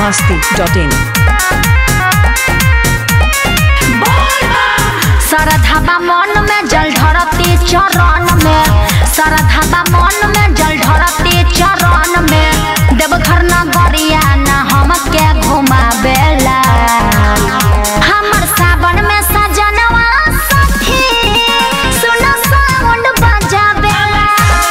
masti.in. सरधाबा मन में जल ढरती चरण में सरधाबा मन में जल ढरती चरण में देवघर नगरिया न हमके घुमावेला हमर सावन में सजनवा सखी सुन साउंड बजावेला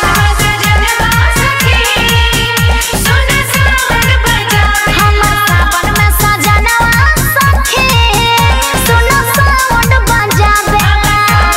हमर सावन में सजनवा सखी सुन साउंड बजावेला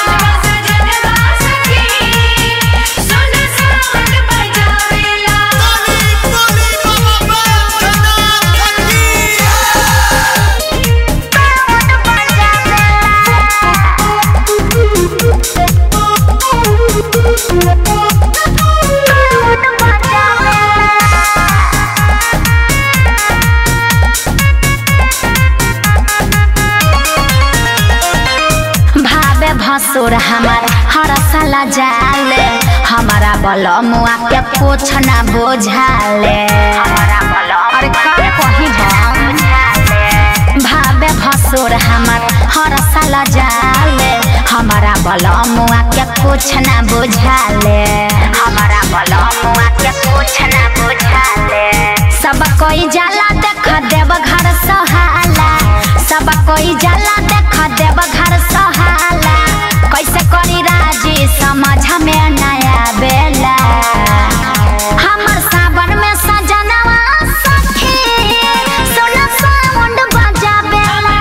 भावे भसुर हमार हर साला जाले हमारा बलमुआ के कुछ ना बुझाले अरे का कही हम भावे भसुर हमार हर साला जाले हमारा बलमुआ के कुछ ना बुझाले हमारा बलमुआ के कुछ ना बुझाले सब कोई जाला देख देव घर सहाला सब कोई जाला देख देव घर सहाला कैसे करी राजी समझ में नया बेला हमर सावन में सजनवा सखी सुन साउंड बजावेला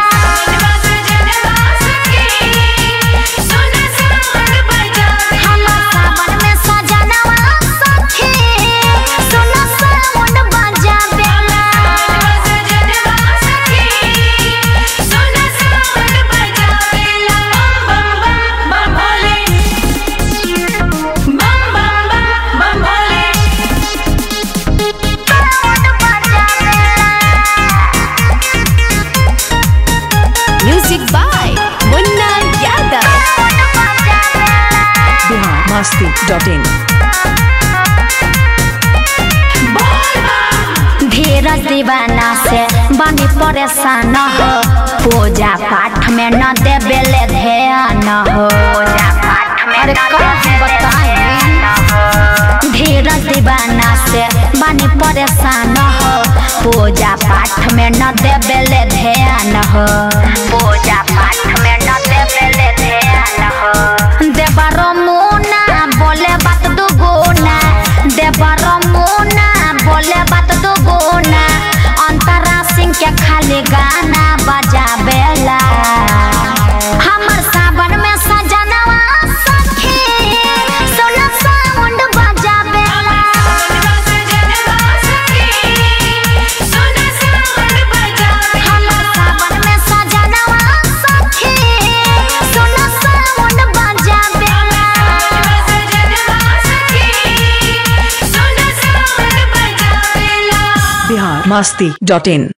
हमर सावन में सजनवा सखी सुन साउंड बजावेला Music by Munna Yadav. Bihar masti.in. धीरज दीवाना से बनी परेशान हो पूजा पाठ में न देवेले ध्यान हो अरे का बताएं धीरज दीवाना से बनी परेशान हो पूजा पाठ में न देवेले ध्यान हो पूजा पाठ में न देवेले ध्यान हो देवरो मुना बोले बात दुगुना देवरो मुना बोले बात दुगुना अंतरा सिंह के खाली गाना बजावेला हमर सावन में सजनवा सखी सुन साउंड बजावेला हमर सावन में सजनवा सखी सुन साउंड बजावेला Bihar masti.in.